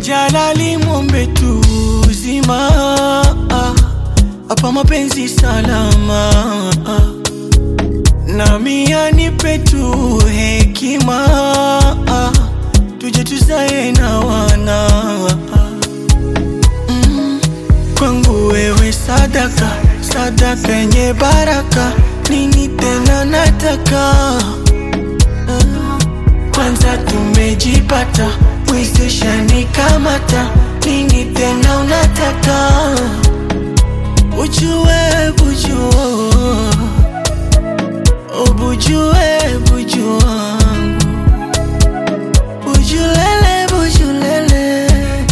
Jalali mwombe tu uzima hapa mapenzi salama nami anipe tu hekima tuje tuzae na wana mm. Kwangu wewe sadaka sadaka yenye baraka nini tena nataka kwanza tumejipata mwezesha nikamata nini tena unataka ujue bujua ubujue buju wangu bujulele bujulele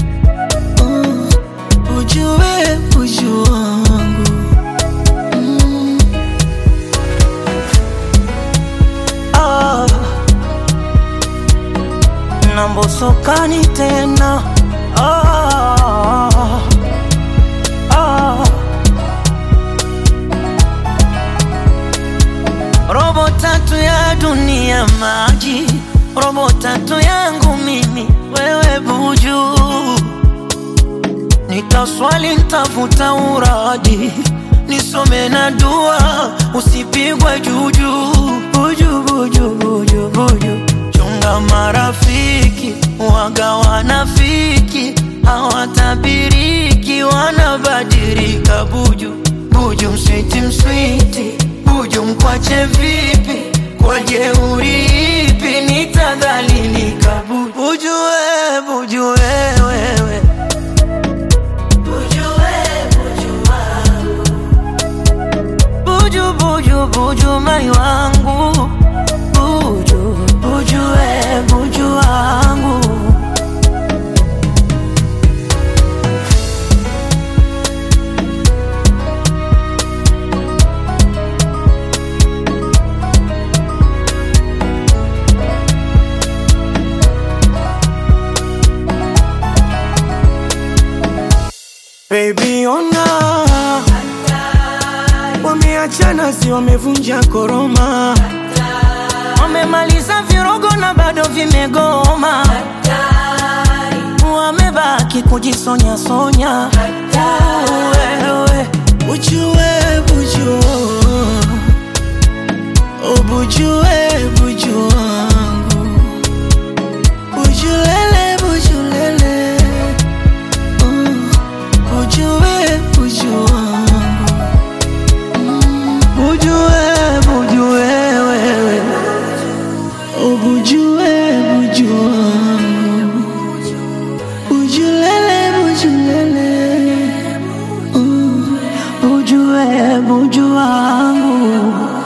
uh, ujue buju wangu mm. ah. nambosokani tena ah. Ah. robo tatu ya dunia maji robo tatu yangu mimi wewe buju nitaswali ntafuta uraji nisome na dua usipigwe juju buju buju buju buju chunga marafiki waga wanafiki hawatabiriki wanabadilika buju buju mswiti mswiti buju mkwache vipi kwa jeuri ipi nitadhalilika buju buju we buju we wewe buju buju buju mai wangu buju buju we buju wangu Baby ona wameachana, si wamevunja koroma, wamemaliza virogo na bado vimegoma wamebaki kujisonya sonya wewe ujue buju ubujue buju wangu bujulele bujulele uh, ujue buju wangu mm, bujue bujue wewe ubujue buju wangu bujulele bujulele uh, bujue buju wangu